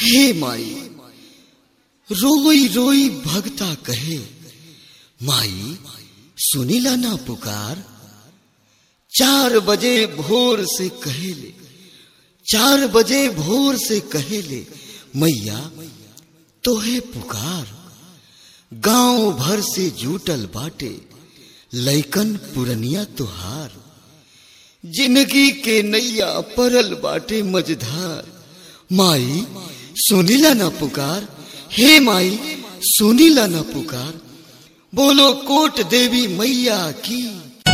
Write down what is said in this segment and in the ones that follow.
हे माई रोई रोई भगता कहे माई सुनीला ना पुकार चार बजे भोर से कहेले चार बजे भोर से कहेले मैया तोहे पुकार गांव भर से जूटल बाटे लैकन पुरनिया तुहार जिंदगी के नैया परल बाटे मझधार माई सुनीला ना पुकार हे माई सुनीला ना पुकार बोलो कोट देवी मैया की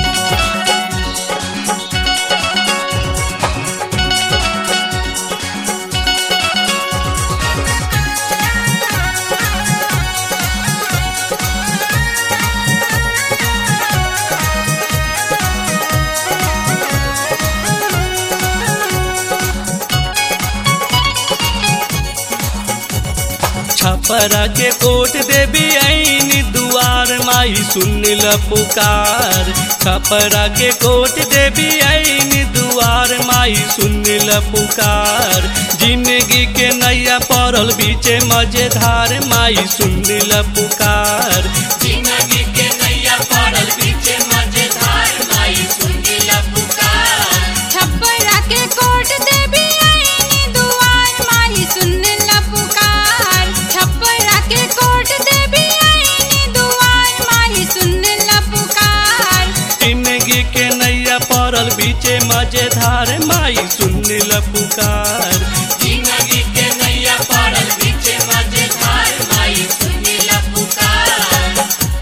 छपरा के कोट देवी आईनी दुआर माई सुन ल पुकार छपरा के कोट देवी आईनी दुआर माई सुन ल पुकार जिंदगी के नैया पड़ल बीचे मजेदार माई सुन ल पुकार जिंदगी के नैया पड़ल बीचे मजेदार माई सुन ल पुकार छप्परा के कोट देवी आईनी दुआर माही सुन ल पुकार छप्परा के कोट देवी आईनी दुआर माही सुन ल पुकार जिंदगी के नैया पड़ल बीचे मजेदार माई सुन ल पुकार जिंदगी के नैया पड़ल बीचे मजेदार माई सुन ल पुकार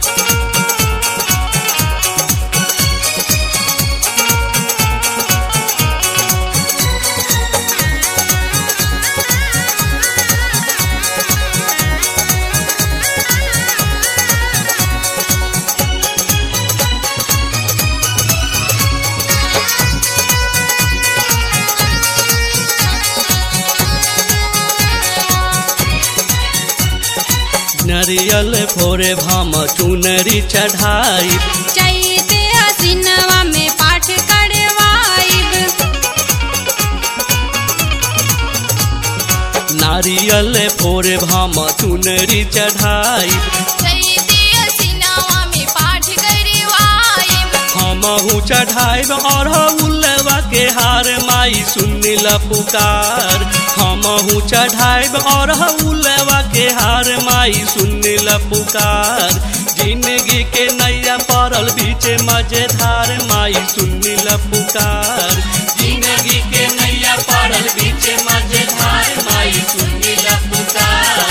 नरियल भोरे भाम चुनरी चढ़ाई चैते हसीनवा में पाठ करवाइब नारियल भोरे भाम चुनरी चढ़ाई चैते हसीनवा में पाठ करवाइब हमहू चढ़ाइब और उल्लवा के हार माई सुन ल पुकार हमहू चढ़ाइब और उल्लवा के हार माई सुन ल पुकार जिंदगी के नैया पड़ल बीचे मजेदार माई सुन ल पुकार जिंदगी के नैया पड़ल बीचे मजेदार माई सुन ल पुकार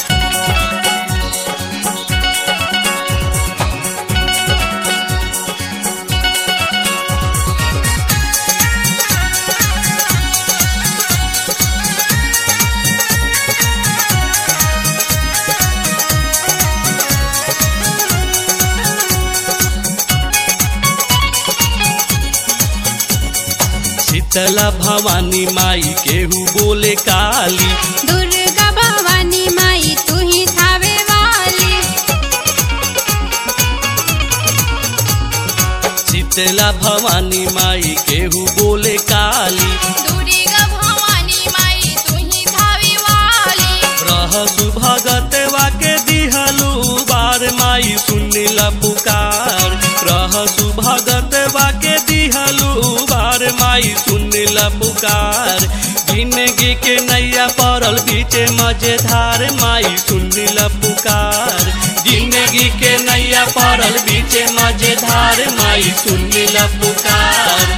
शीतला भवानी माई केहू बोले काली दुर्गा भवानी माई तू ही थावे वाली शीतला भवानी माई केहू बोले काली दुर्गा भवानी माई तू ही थावे वाली रह सुभगतवा के दिहलू बार माई सुन ल पुकार रह सुभगतवा के दिहलू बार माई सुन ल पुकार जिंदगी के नैया पड़ल बीचे मजेदार माई सुन ल पुकार जिंदगी के नैया पड़ल बीचे मजेदार माई सुन ल पुकार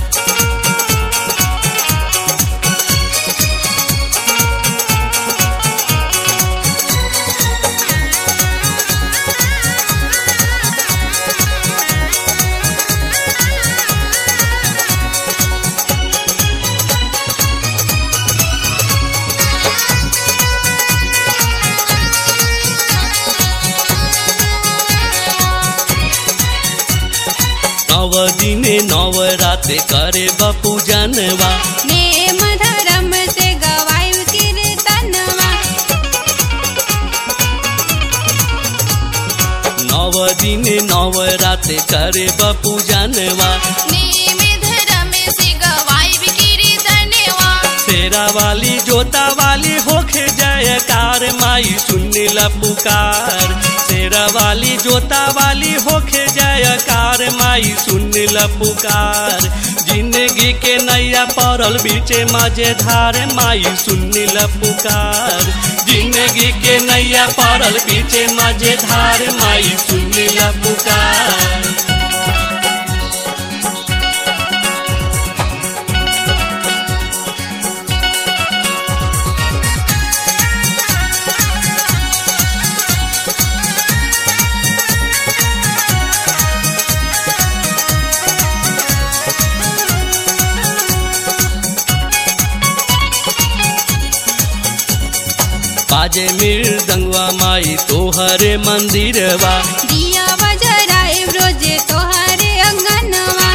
नव दिने नव राते करे बपू जनवा नेम धर्म से गवायु कीर्तनवा नव दिने नव राते करे बपू जनवा नेम धर्म से गवायु कीर्तनवा शेरा वाली जोता वाली होखे सुनिला पुकार शेरा वाली जोता वाली होखे जयकार माई सुनिला पुकार जिंदगी के नैया पड़ल बीचे मजेधार माई सुनिला पुकार जिंदगी के नैया पड़ल बीचे मजेधार माई सुनिला पुकार बाजे मृदंगवा माई तोहरे मंदिरवा दिया बजराए रोजे तोहारे अंगनवा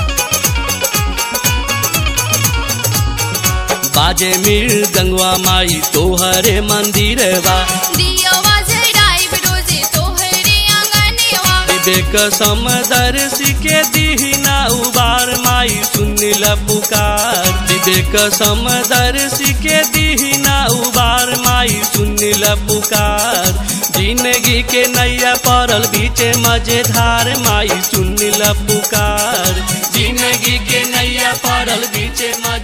बाजे मृदंगवा माई तोहरे मंदिरवा दिया बजराए रोजे तोहरे अंगनवा विवेक समदर्शी के दीना उबार माई सुनिल पुकार विवेक समदर्शी के दीना उबार माई सुनिल पुकार जिंदगी के नैया पड़ल बीचे मजेधार माई सुनिल पुकार जिंदगी के नैया पड़ल बीचे मजे